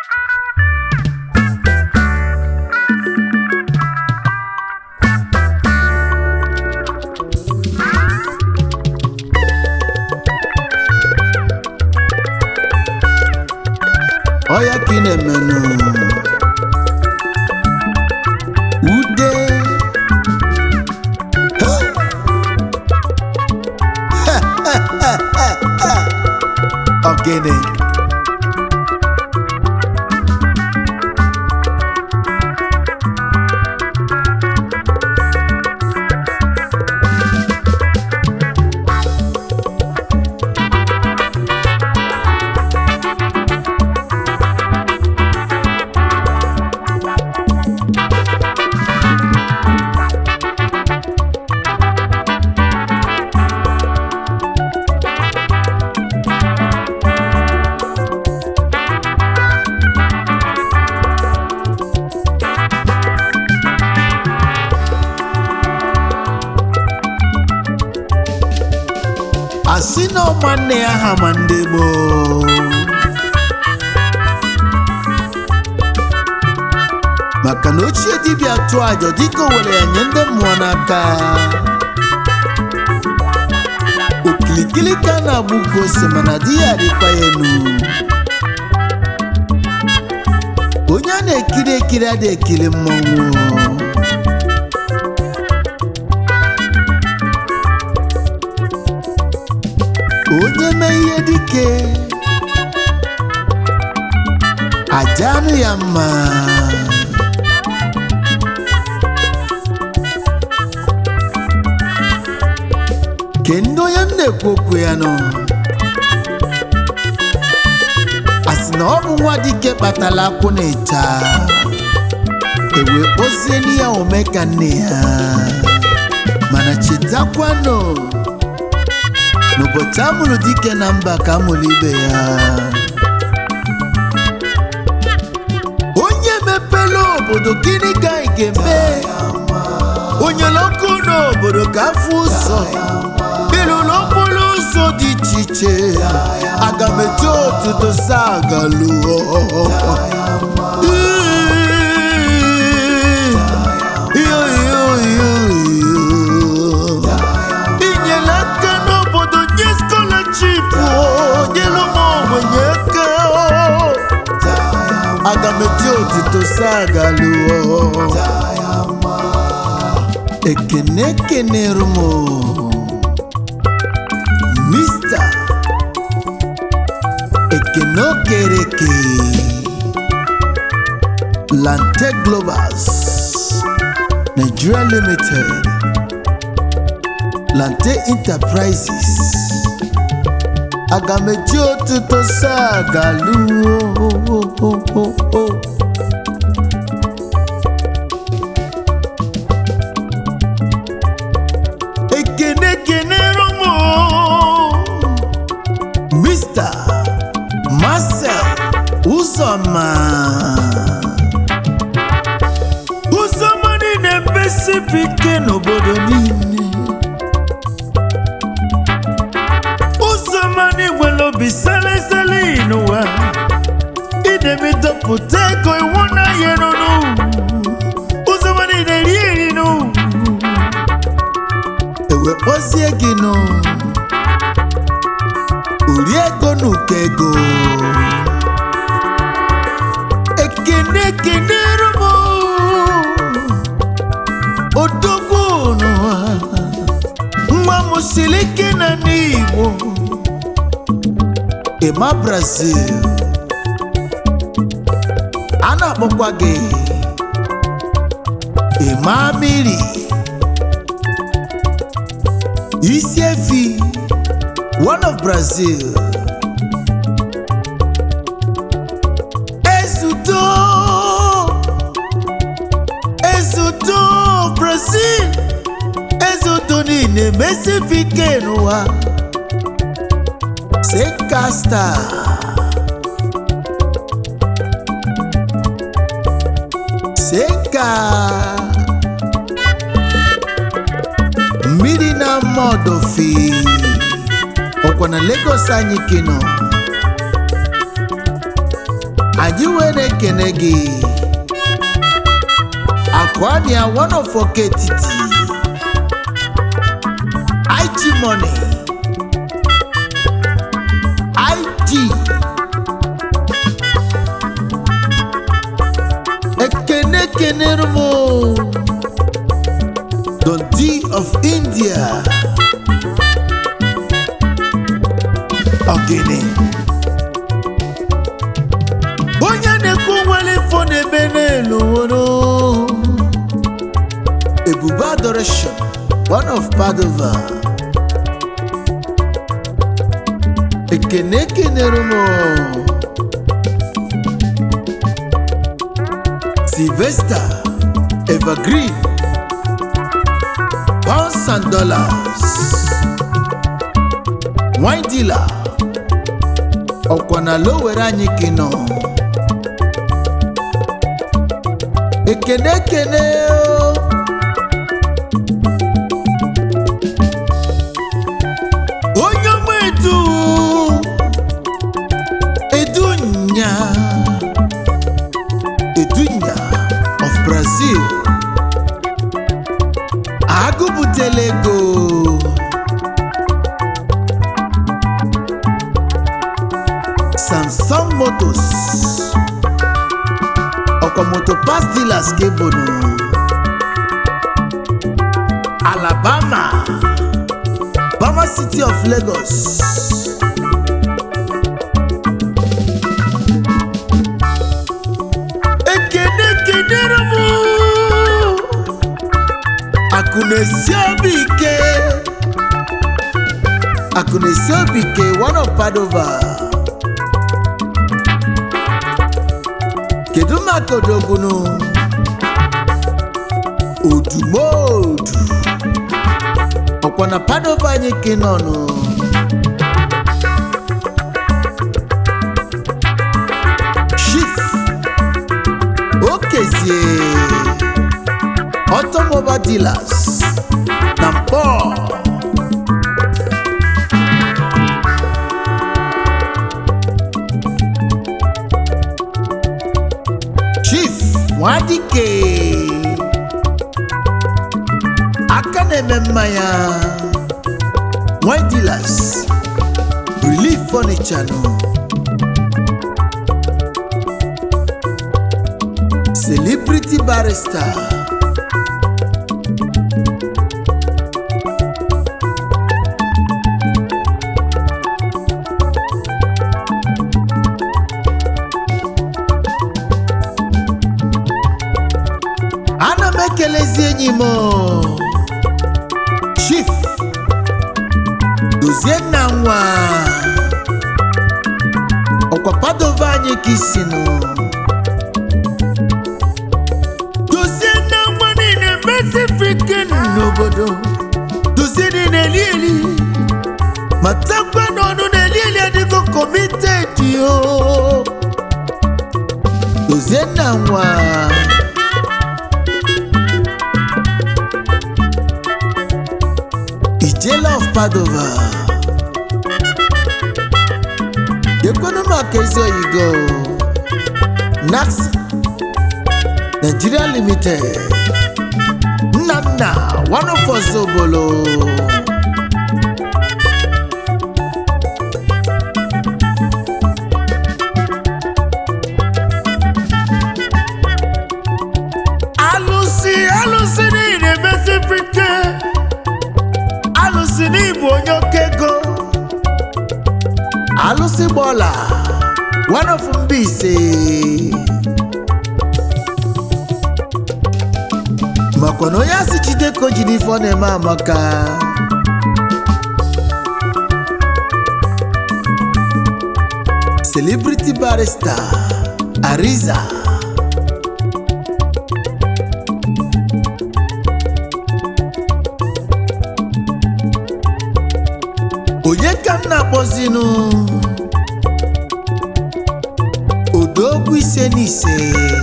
ọya ka ị na-emenụ ude ogene asị na ọma nne ya ha ma ndị gboo maka na ochie dibịa tụọ ajọ dịka o were ya nye ndị mmụọ n'aka okilikili ka a na-agba ugo ose mana di ya adịkwa ya enu onye a na-ekiri ekiri adịghị ekiri mmọnwụ onye mee ihe dike aja anụ ya mma ke ndị onye m na-ekwu okwu ya nọ a sị na ọ bụ nwa dike kpatara akwụ na ịcha ewee kpozie n'ihe ome ka nne ya mana chetakwanụ n'ụbọchị amụrụ dike na mba ka amụrụ ibe ya onye mepere obodo gịnị ka anyị ga-eme onye ọkụ n'obodo ka afọ ụzọ ịrụrụ okporo ụzọ dị iche iche aga m eji otuto saa agaluo iyo iyo iyo iyo inyela aka n'obodo nye scholarship nyere ụmụ ogbenye aka aga m eji otito saa galuo ekene kenere m mista ekene okereke lante globals nigeria limited Lante Enterprises aga m eji otuto saa galuo ekene kenere m Mr. Marcel Uzoma Uzoma niile mbesipike n'obodo niile ụzọmani nwere obi selesele n'ụwa idemidọpụta ego iwu na yerunu ụzọmani na-eri eri nụ ewe kpọzie gị nụ uri ego n'ụkọ ego ekene ekene rụmụ odogwu n'ụwa nwa m siri ike na n'igbo ịma brazil a na-akpọkwa gị ịma mmiri isi efi one of brazil ezudo ezudo brazil ezudo niile mesifike n'ụwa sekasta seka mmiri na mọdofi ọkwa na Lagos anyị kino anyị wee na-ekene gị akụania one of oke etiti IG money IG ekene kenere m Don D of India Ogini onye na-ekwu nwere ifo na-eme n'elu nwere ebube adoration one of Padova ekene ekenere m Sylvester Evergreen pounds and dollars wine dealer ọkwa na lowere anyị kino ekene ekene o. onye ọma edu edunya edunya of brazil agụbutela ego samsung motors ọkwa moto pass dealers ka ebonu alabama bama city of lagos ekene kenere m akụ na-esi obi ike akụ na-esi obi ike one of padova kedu maka odogbunu odumodu ọkwa na padova anyị ka ị nọ nụ chief okezie automobile dealers na mpọ chief nwadike aka na-eme mmanya wine dealers relief furniture nụ celebrity barrister ana m ekelezi enyi m chief dozie nna nwa ọkwa padova anyị ka isinụ dozie nna nwa niile mesifike n'obodo dozie niile eli eli ma takwa n'ọnụ na-eli eli adịgo komitedi o dozie nna nwa Ijela of Padova ekwenu maka ezi oyigo Nax Nigeria Limited Nnanna one of us obolo alụsị alụsị niile mesifike alụsị n'ịbụ onye oke ego alụsị gbọla one of Mbaise makwa na onye asị Chideko ji n'ife ọ na-eme amaka celebrity barrister Ariza onye ka m na-akpọzinụ odogwu ise n'ise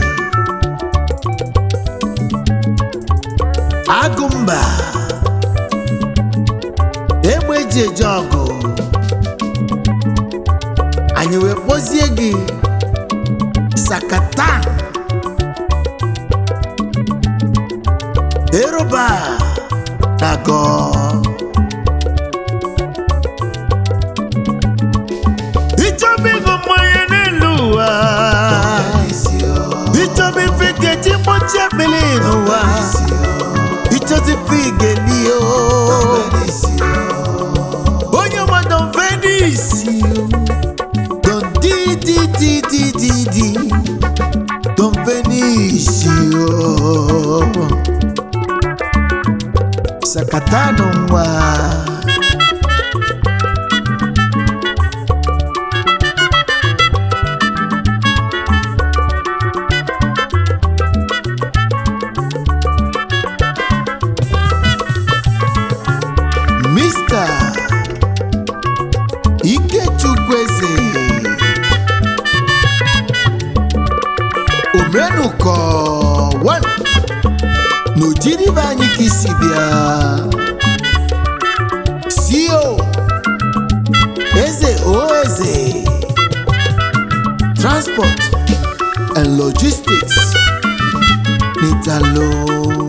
agụmba egbe eji eje ọgụ anyị wee kpọzie gị sakatan eroba dago ịchọba ịgụ mmanya n'elu ụwa ịchọba ife ga-eji mgbochi akpịlị n'ụwa ịchọzi ife igelie onye ọma don venisi don di di di di di di don venisi sakatano nwa Mr. Ikechukwueze Omenuko one n'ojiribe anyị ka isi bịa CEO Eze o Eze Transport and Logistics n'Italo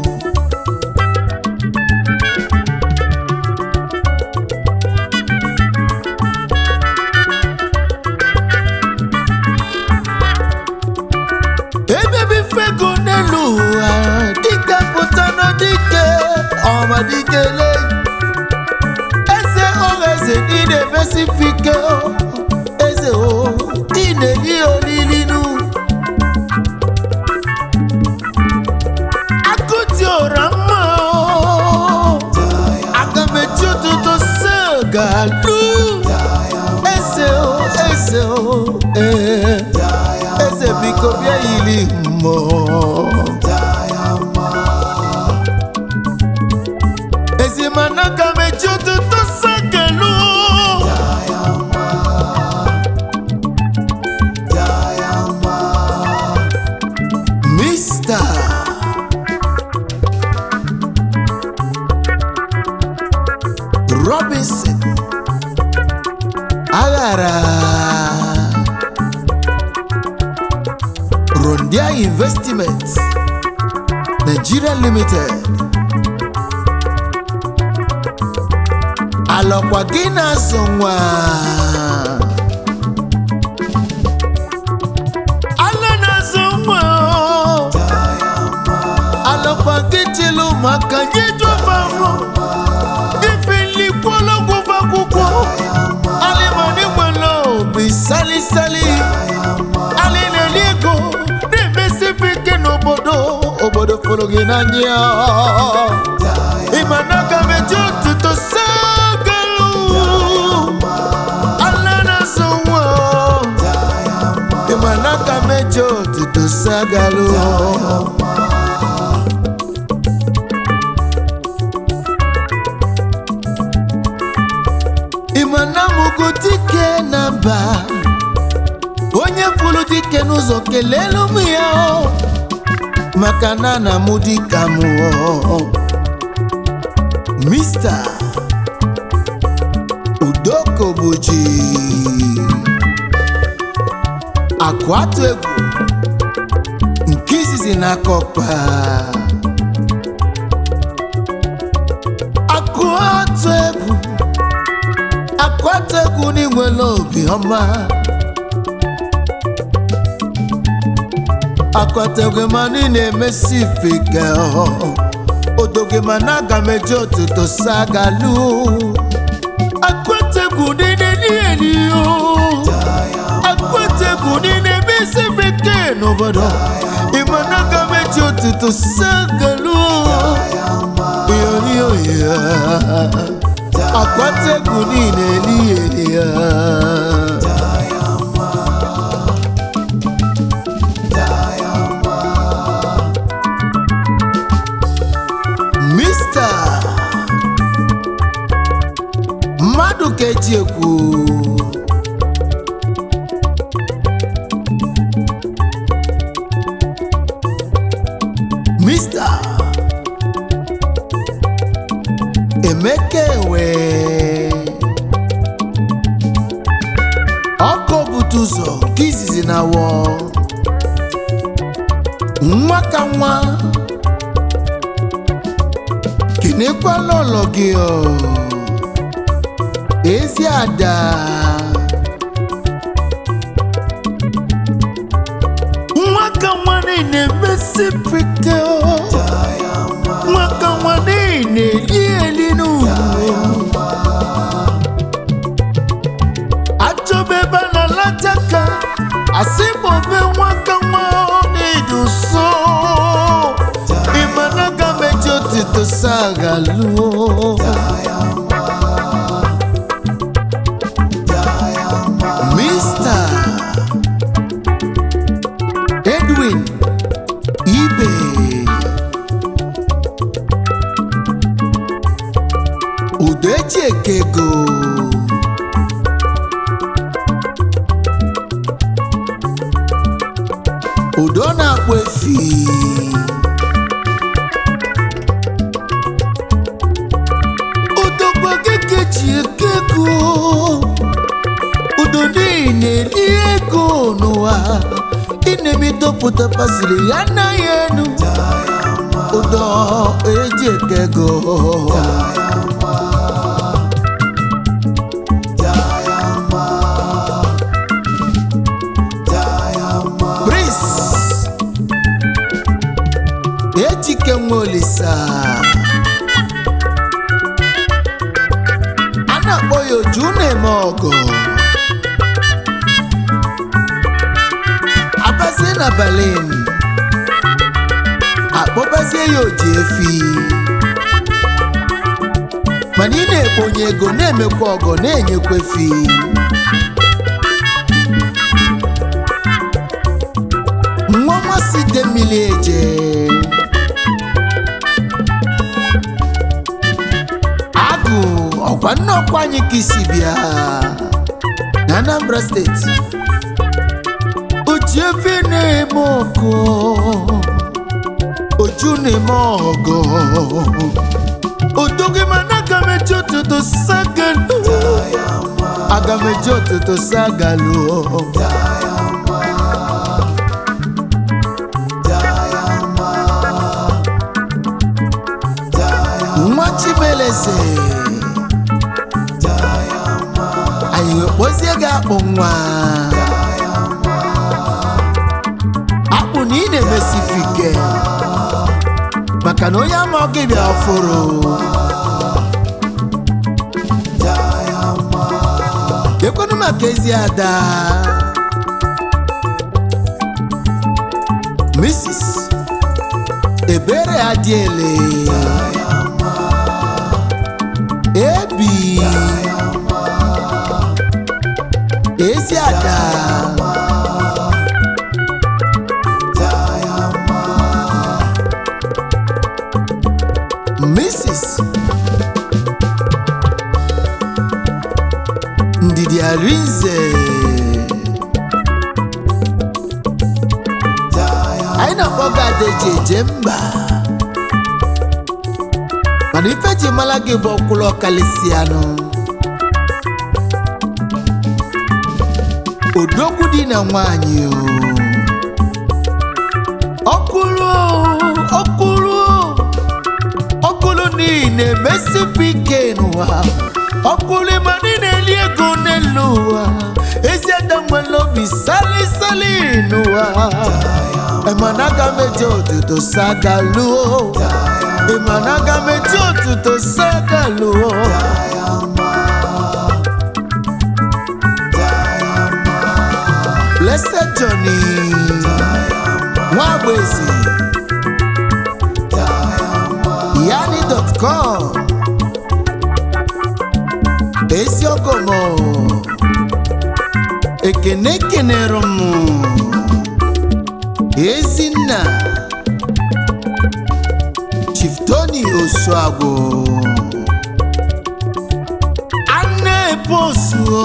ebebi fego n'elu ụwa dike pụta na dike ọma dikele eze ọha eze ị na-emesifike eze o ị na-eli olilinu akụti ụra mma aga m eji ụtụtụ segalu eze o eze o ee eze biko bịa yiri mmụọ ezimana ka m eji ụtụtụ sakelu mista robinson aghara Rondia Investments Nigeria Limited alọkwa gị na-azụ nwa ala na-azụ nwa alọkwa gị chịlụ maka nye jụbanụ ife nlikwologwụba akwụkwọ alịmọdị nwere obi salisali ali na-eli ego na-emesife ike n'obodo obodo fụrụ gị n'anya ịma na aga m eji otuto sagalu ala na-azụ nwa ịma na aga m eji otuto sagalu ịma na mụgo dike na mba onye fụrụ dike n'ụzọ kelelu m ya o, maka na na mụ dịka m o. Mista Udokobuji akụ atụ egwu nke izizi n'aka ọkpa akụ atụ egwu akụ atụ egwu n'inwere obi ọma akọtegwe mana ị na-emesi ifeke odoge mana aga m eji otuto sagalu akọtegwu niile niile o akọtegwu niile emesi ifeke n'obodo ịmana aga m eji otuto sagalu yoyoya akọtegwu niile niile ya Mista mmadụ ka eji ekwu Mista Emeka ewe ọkụ bute ụzọ nke izizi na wọ nwa ka nwa kenekwala ụlọ gị ọ ezi ada nwa ka nwa niile mesipike nwa ka nwa niile eli eli n'ụlọ achọba ebe a na-alachaka asị ma obe nwa ka nwa na-edu so ịmana ga meji otito sagaluo Mr. Edwin Ibe Udoechi Ekego Udo na-akpụ efi Odogbo gị ji ekego udo niile eri ego n'ụwa ịna-emedopụta pasịrị ya anaghị enu ụdọ eji eke ego Prince ejike nwa olisa a na-akpọ ya oju na-eme ọgụ abazie na berlin akpọbazie ya oji efi mana ị na-ekponye ego na-emekwa ọgọ na-enyekwa efi nwa nmasị de mmiri eje agụ ọkwa nne ọkwa anyị ka isi bịa na anambra steeti oji efi na-eme ọgọ oju na-eme ọgọ odoghị mana aga m eji ụtụtụ sagalu aga m eji ụtụtụ sagalu nwa chimeleze anyị wee kpọzie gị akpụ nwa akpụ na ị na-emesifike maka na onye ama gị bịa fụrụ ekwenụ maka ezi ada Mrs. ebere adịele ebi ezi ada Mrs. Ndidi Arinze anyị na-akpọ gị Adaeji eje mba mana ife ji mara gị bụ ọkwụrụ ọkalịsịanụ odogwu dị na nwanyị o ọkwụrụ ọkwụrụ ọkwụrụ niile mesipụ ike n'ụwa ọkwụrụ ma niile eli ego n'elu ụwa ezi ada nwere obi sali sali n'ụwa ịmana aga m eji otuto sagaluo ịmana aga m eji otuto sagaluo Blessed Johnny Nwagboezi yani.com eziogomo ekene kenere m ezinna Chief Tony Osuagbo Aneposu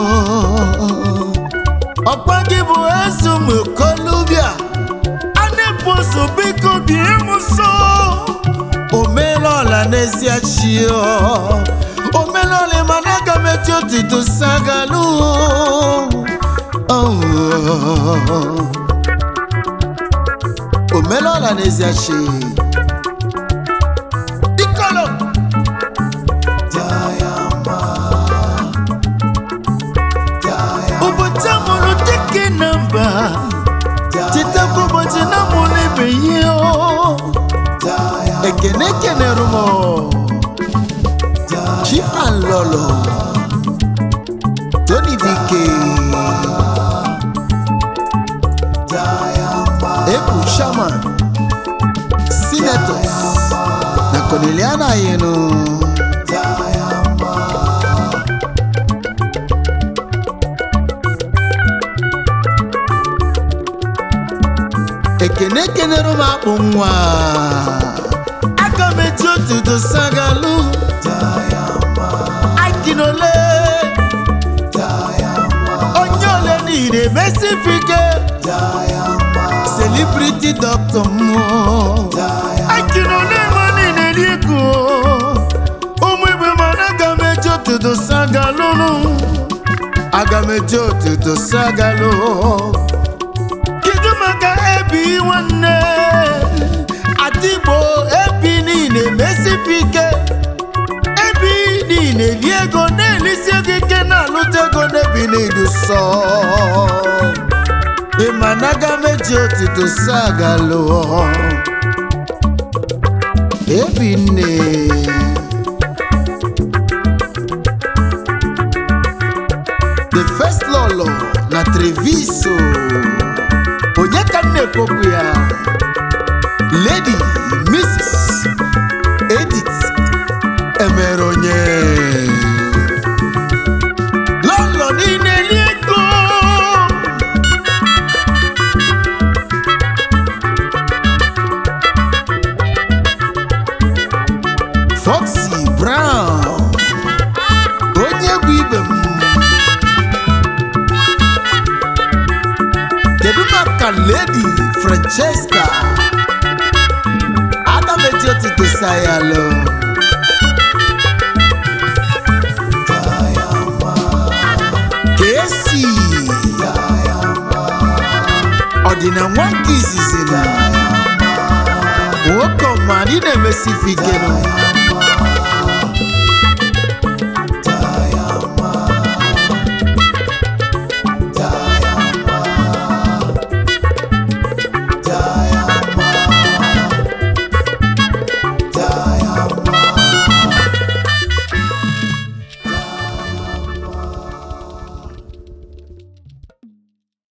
ọkpa gị bụ ezumukolubia Aneposu biko bie m nso o meela ọla n'ezie chi o meela ọla mana aga m eji otuto sagalu Oh. omelọla n'eziachi dikọlọ ụbọchị amụrụ dike na mba chetakwa ụbọchị na mụrụ ebe ihe o ekene kenere m chief and lolo tony dike ebu shaman senators na corneliana yenu ekene kenere m akpụ nwa aga m eji otuto sagalu akinole onye ole niile mesifike celebrity doctor mmụọ akinole ma niile n'iko ụmụ igbe mana aga m eji otuto sagalụnụ aga m eji otuto sagalụ kedu maka ebi nwanne adigbo ebi niile mesipike ebi niile li ego na-elisi ego ike na-alụta ego n'ebi n'idu sọ ịma na aga meji otito sagalụ ebi nne the first lolo na treviso onye ka m na-ekpokwu ya lady mrs edith emere onye lọlọ niile li ego foxy brown onye egwu ibe m kedu maka lady francesca aga m eji otito sayalo kesi ọdịna nwa nke izizi na nwoke ọma anyị na-emesi ike nụ